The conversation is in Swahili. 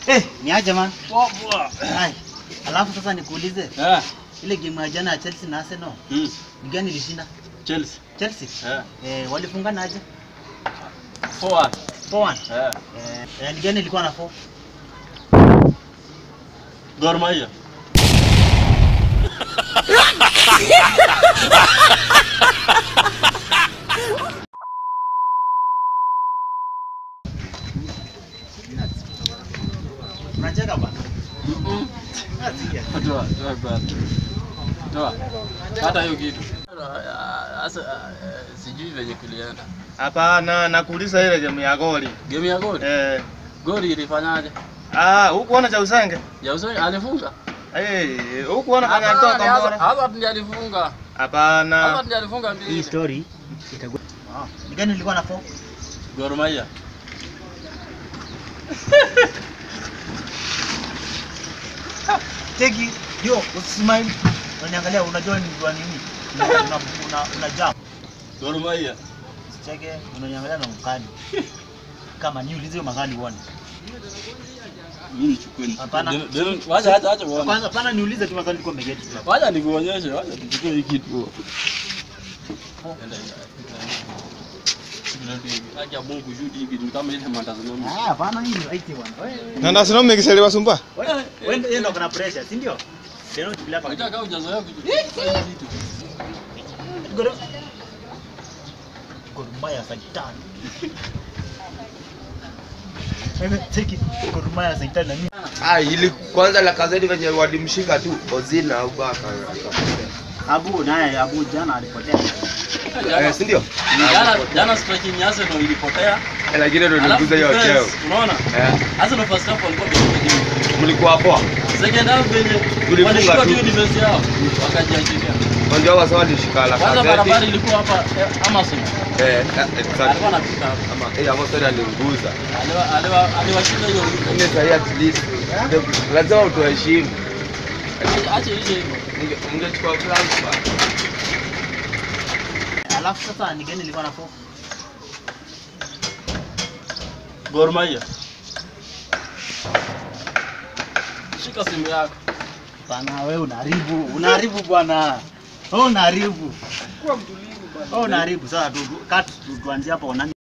Eh, ni aje man. Poa poa. Hai. Alafu sasa nikuulize, Eh. ile game ya jana ya Chelsea na Arsenal, Mm. ni gani ilishinda? Chelsea. Chelsea? Eh. Eh, walifungana aje? Forward. 4-1. Eh. Eh, eh, ni gani ilikuwa na 4? Gor Mahia. Unacheka bana. Mm. Asikia. Toa, toa bwana. Toa. Hata hiyo kitu. Sasa eh, sijui venye kulienda. Hapana, nakuuliza ile game ya goli. Game ya goli. Eh, Goli ilifanyaje? ah, hukuona cha Usenge? Ya Usoni alifunga. Eh, hukuona kwenye alitoa kombora? Hazard ndiye alifunga. Hapana. Hazard ndiye alifunga Hii mbili. story itakuwa Ah, ni gani ilikuwa na 4? Gor Mahia. Teki, yo, usimile. Unaniangalia unajua ni kwa nini? Una una una, una jump. Gor Mahia. Cheke, unaniangalia na mkali. Kama niulize hiyo maswali uone. Mimi nichukue. Hapana. Then- then- Wacha acha acha uone. Kwanza pana niulize tu maswali kwa megeti. Wacha nikuonyeshe, wacha tuchukue hii kitu. Enda, enda. Haki ya Mungu shoot hii kitu kama ile matazamo. Ah, hapana hii ni right bwana. Wewe Na ndasino mikiseli wasumba? wewe wewe ndio ndio kuna pressure, si ndio? Tena tukilia hapa. Unataka ujazoea kuchukua hii kitu. Goro. Gor Mahia Saitan. Wewe teki Gor Mahia Saitan na mimi. Ah, ili kwanza la kazeti venye walimshika tu Ozil na Abubakar. Abu naye Abu jana alipotea. Eh, si ndio? Jana jana striking ya Arsenal ilipotea. Eh, Lakini ndio Alafu nilikuza hiyo defense, cheo. Unaona? Eh, Arsenal first half walikuwa wameshinda game. mlikuwa poa. Second half venye Tulifunga walishika tu. tu hiyo defense yao wakajiachilia. Ndio wasa walishika la Kwanza barabara kazeti. ilikuwa hapa eh, Amazon. Eh, eh, exactly. Alikuwa anapita hapa. Ama eh hapo sasa alinguza. Aliwa aliwa aliwashinda hiyo. Ile sahi at least ndio lazima utoheshimu. Acha hiyo hivyo. Ninge- Mngechukua France ba. Alafu sasa ni gani ilikuwa na 4? Gor Mahia. Shika simu yako. Bana wewe unaharibu, unaharibu bwana. Wewe unaharibu. Wewe unaharibu. Sasa tu cut tu- tuanzie hapo nani